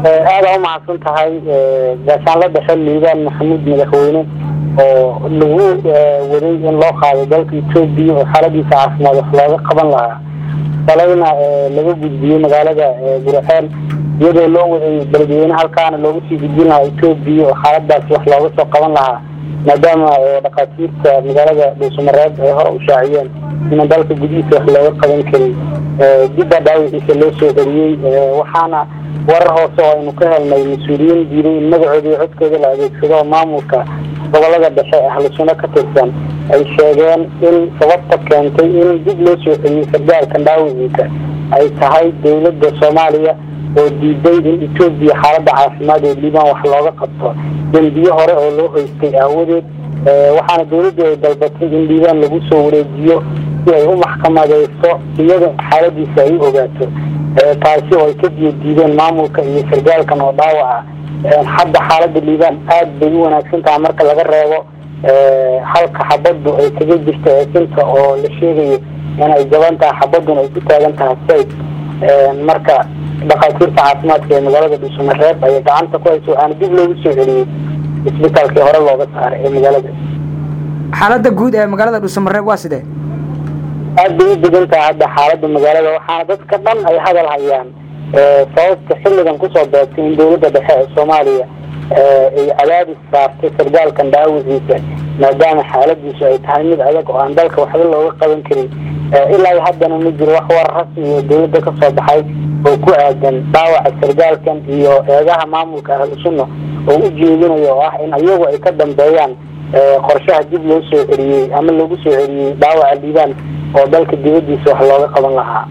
aada umahadsan tahay gaashaanla dhexe liibaan maxamuud madaxweyne oo lagu waday in loo qaado dalka etoobiya oo xaaladiisa caafimaad wax looga qaban lahaa salayna laga gudbiyey magaalada guraceel iyadoo loo waday beledweyne halkaana looga sii gudbin lahaa etoobiya oo xaaladaasi wax looga soo qaban lahaa maadaama dhakhaatiirta magaalada dhuusamareeb ay hore u shaaciyeen inaan dalka gudihiisa wax looga qaban karin dibba dhaawiciisa loo soo celiyey waxaana warar hoose oo aynu ka helnay mas-uuliyiin diiday in magacooda iyo codkooda la adeegsado oo maamulka gobolada dhexe ahlusunno ka tirsan ay sheegeen in sababta keentay in dib loo soo celiyey sargaalkan dhaawiciisa ay tahay dowladda soomaaliya oo diiday in etoobiya xaalada caafimaad ee liibaan wax looga qabto dembiyo hore oo loo haystay aawadeed waxaana dowladdu ay dalbatay in liibaan lagu soo wareejiyo si ay u maxkamadeyso iyada xaaladiisa ay u ogaato taasi oo ay ka diyo diideen maamulka iyo sargaalkan oo dhaawaca hadda xaalada liibaan aad bay u wanaagsan tahay marka laga reebo halka xabaddu ay kaga jirto eesinta oo la sheegayo inay jaban tahay xabaduna ay ku taagan tahay sayd marka dhakhaatiirta caafimaadka ee magaalada dhuusamareeb ayay gacanta ku hayso waxaana dib loogu soo celiyey isbitaalkii hore looga saaray ee magaalada xaalada guud ee magaalada dhuusamareeb waa sidee aad bay u degan tahay hadda xaalada magaalada waxaana dadka dhan ay hadal hayaan sababta xilligan kusoo beegtay in dowladda dhexe ee soomaaliya ay cadaadis saartay sargaalkan dhaawiciisa maadaama xaaladiisu ay tahay mid adag oo aan dalka waxba looga qaban karin ilaa haddana ma jiro wax war rasmi oo dowladda ka soo baxay oo ku aadan dhaawaca sargaalkan iyo eedaha maamulka ahlu sunna oo u jeedinayo oo ah in iyagu ay ka dambeeyaan qorshaha dib loo soo celiyey ama lagu soo celiyey dhaawaca liibaan oo dalka dibadiisa wax looga qaban lahaa